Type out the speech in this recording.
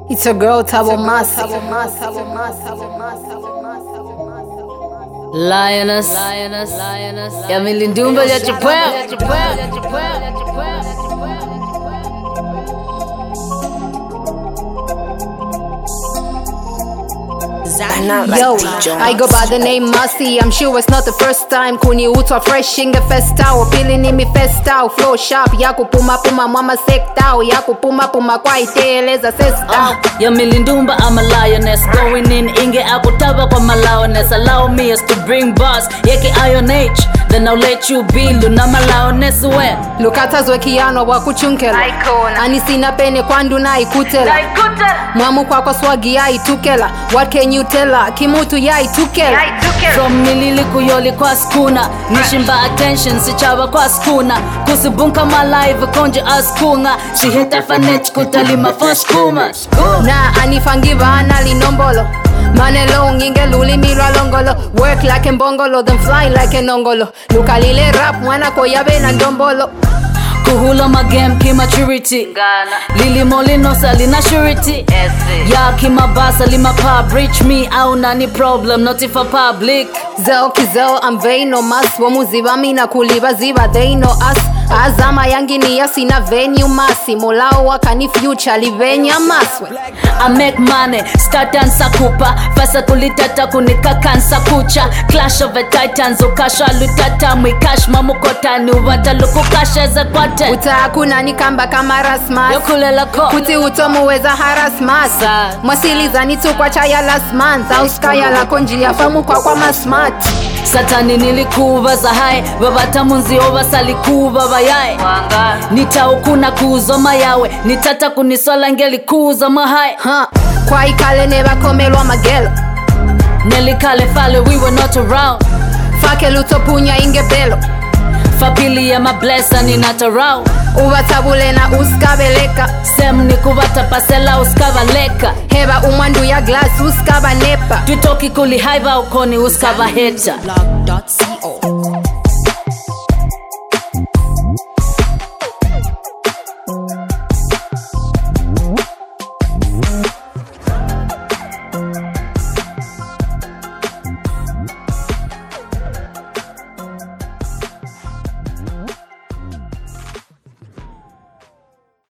It's a girl Tabo Masi. Lioness, lioness, lioness. Ya milindumba ya chipweo. Yo, I go by the name Masi. I'm sure it's not the first time. Kuni utwa fresh inge festao. Pili ni mi festao. Flow sharp ya kupuma puma mama sektao. Ya kupuma puma kwa iteleza sestao. Ya milindumba I'm a lioness Going in inge akutaba kwa malaoness Allow me as to bring bars Yeke iron age Then I'll let you be Luna malaoness we lukatazwe kiyano wakuchunkela anisina pene kwandu naikutela mwamu kwakwa swagi yaitukela what can you tell her? kimutu yaitukela From nilili kuyoli kwa skuna Nishimba attention sichaba kwa skuna Kusibunka my live konje askunga Shiheta fanech kutalima for skuma na anifangiva analinombolo manelo nginge lulimirwa longolo work like mbongolo then fly like enongolo lukalile rap mwana koyabe na ndombolo Kuhula magame kimaturity Lilimo linosa lina surety Ya kimabasa lima pub Reach me au nani problem Not if a public zeo kizeo amveino mas womuziva mina kuliva ziva they know us azama yangini yasina venue masi molao wakani future livenya maswe I make money, start and sakupa Fasa kulitata kunikakansa kucha Clash of the titans, ukasha lutata Mwikash mamukotani, uwata lukukasha ze kwate utakuna nikamba kama rasmas Yokulela ko kuti utomuweza harasmas Sa- mwasilizani tukwa chaya last month auskaya lako njia famu kwa kwa masmart satani nilikuva zahaye vavatamunzio vasalikuva vayaye nitaukuna kuuzoma yawe nitata kunisola ngelikuuza mahaye ha kwa ikale nevakomelwa magelo nelikale fale we were not around fake lutopunya ingebelo fapili ya mablesa ninatarau uvatabule na uskabeleka sem nikuvatapasela uskavaleka heva umwandu ya glas uskavanepa twitoki kulihaiva ukoni uskavaheta blog.co.